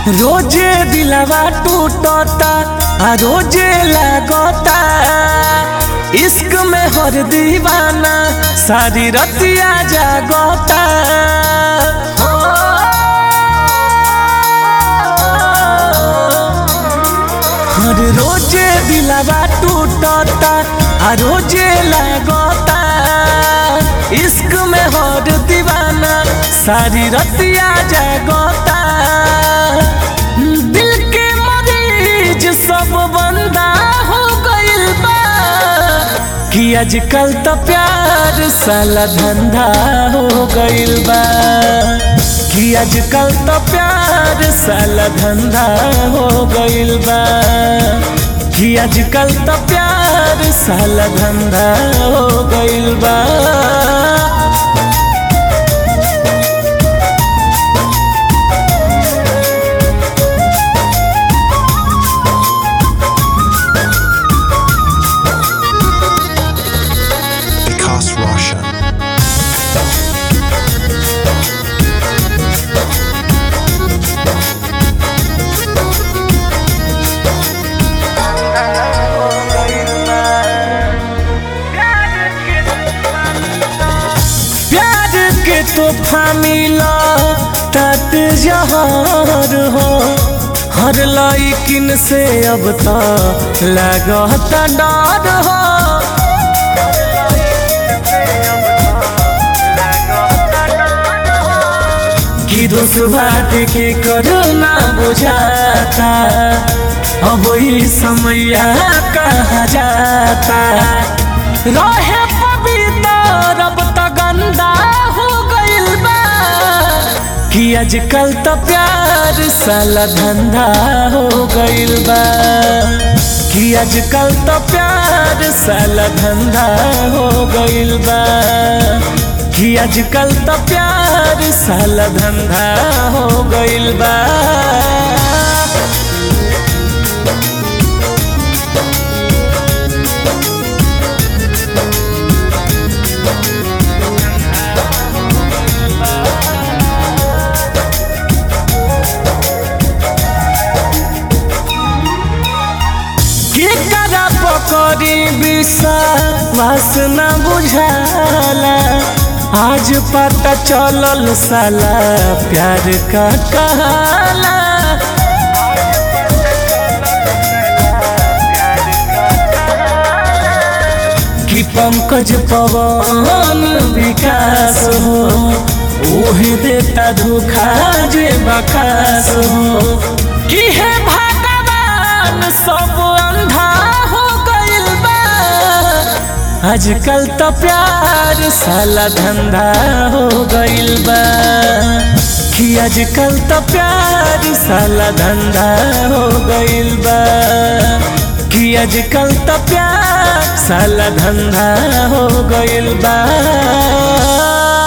रोजे दिलवा टूटता आ रोजे लागता इश्क में हर दीवाना सारी रतिया जागता हो। हर रोजे दिलवा टूटता आ रोजे लागता इश्क में हर दीवाना सारी रतिया जागता दिल के मरीज सब बंदा हो गइल बा कि आजकल तो प्यार साला धंधा हो गइल बा कि आजकल तो प्यार साला धंधा हो गइल बा कि आजकल तो प्यार साला धंधा हो गइल बा Vikas Roshan. प्यार के तोहफा मिला तट जहर हो हर लाइकिन से अब तो लगत डर हो कि दोस्त बात के करना बुझाता अब ही समय कहा जाता रहे पवित्र अब तो गंदा हो गइल बा कि आजकल तो प्यार साला धंधा हो गइल बा कि आजकल तो प्यार साला धंधा हो गइल बा कि आजकल तो प्यार साला धंधा हो गइल बा के करा पकड़ी विश्वास न बुझाला आज पता चलल साला प्यार का कहाला कि पंकज पवन विकास हो ओहे देता धोखा जे बकास हो कि हे भगवान सब अंधा हो गइल बा आजकल तो प्यार साला धंधा हो गइल बा कि आजकल तो प्यार साला धंधा हो गइल बा कि आजकल तो प्यार साला धंधा हो गइल बा